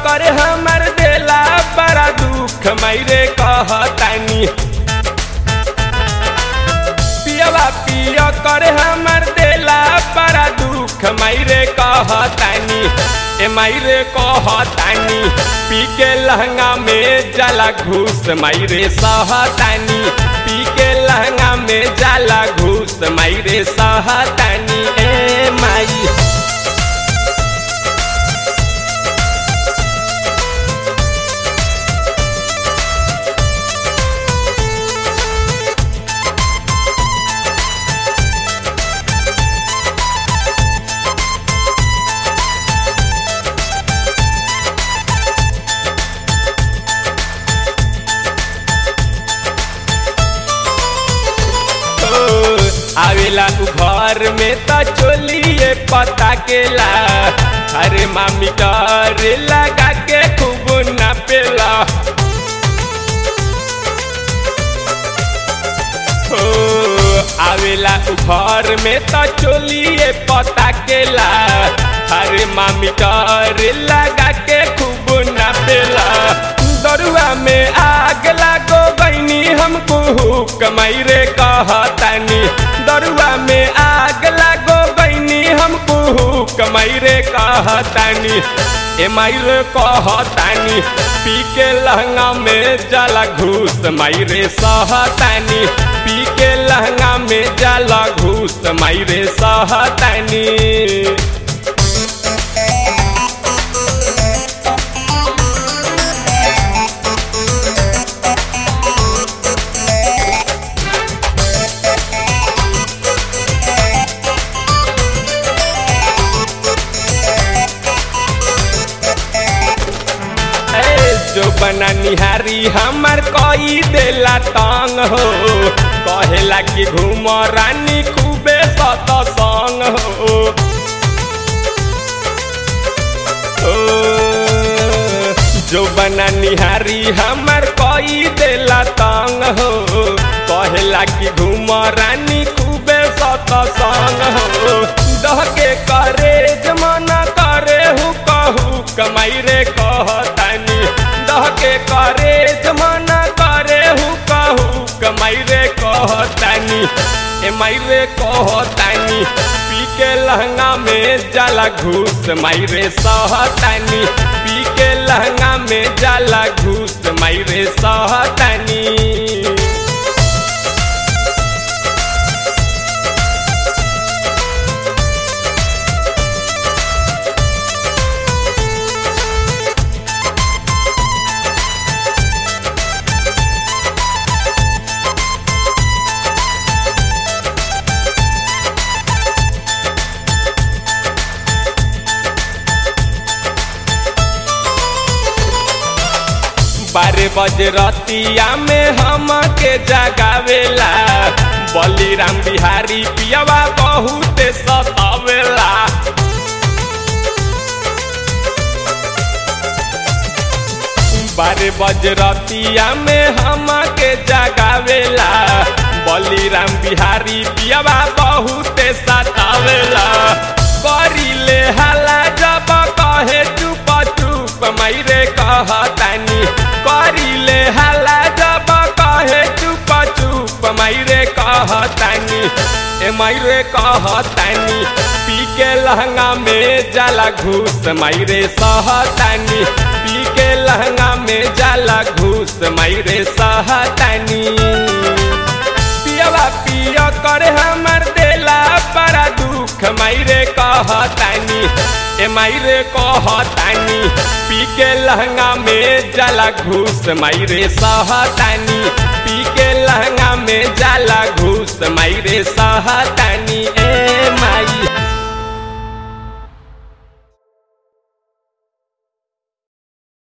करे हमर देला बड़ा दुख मैरे कहतानी पियवा पिय करे हमर देला बड़ा दुख मैरे कहतानी ए मायरे कहतानी पी के लहंगा में जाला घूस मायरे सहतानी पी के लहंगा में जाला घूस मायरे सहतानी ए माई आवेला उ घर में त चोलिए पता केला अरे मामी डर लगा के खूब नापेला हो आवेला उ घर में त चोलिए पता केला अरे मामी डर लगा के खूब नापेला दरुआ में आग लागो गईनी हमको कमाई रे कहतानी दरुआ में आग लागो गईनी हमको कमाई रे कहतानी ए माई रे कहतानी पी के लहंगा में जाला घूस माई रे सहतानी पी के लहंगा में जाला घूस माई रे सहतानी जो बना निहारी हमार कोई देला तंग हो कहेला कि घूम रानी खूबे सत संग हो ओ, जो बना निहारी हमार कोई देला तंग हो कहेला कि घूम रानी खूबे सत संग हो दह के करे जमाना करे हु कहू कमाई रे कहतानी दह के करे जमाना करे हु कहू कमाई रे कहतानी ए माई रे कहतानी पी के लहंगा में जाला घूस माई रे सहतानी पी के लहंगा में जाला घूस माई रे सहतानी बारह बजे रतिया में हम के जगावेला बलिराम बिहारी पियावा बहुत सतावेला बारह बजे रतिया में हम के जगावेला बलिराम बिहारी पियावा बहुत सतावेला करिले हाला जब कहे चुप चुप मैरे कहतानी करिले हाला जब कहे चुप चुप मैरे कहतानी ए मैरे कहतानी पी के लहंगा में जाला घूस मैरे सहतानी पी के लहंगा में जाला घूस मैरे सहतानी पियवा पिय करे हमर देला बड़ा दुख मैरे कहतानी ए मायरे कहतानी पी के लहंगा में जाला घूस मायरे सहतानी पी के लहंगा में जाला घूस मायरे सहतानी ए माई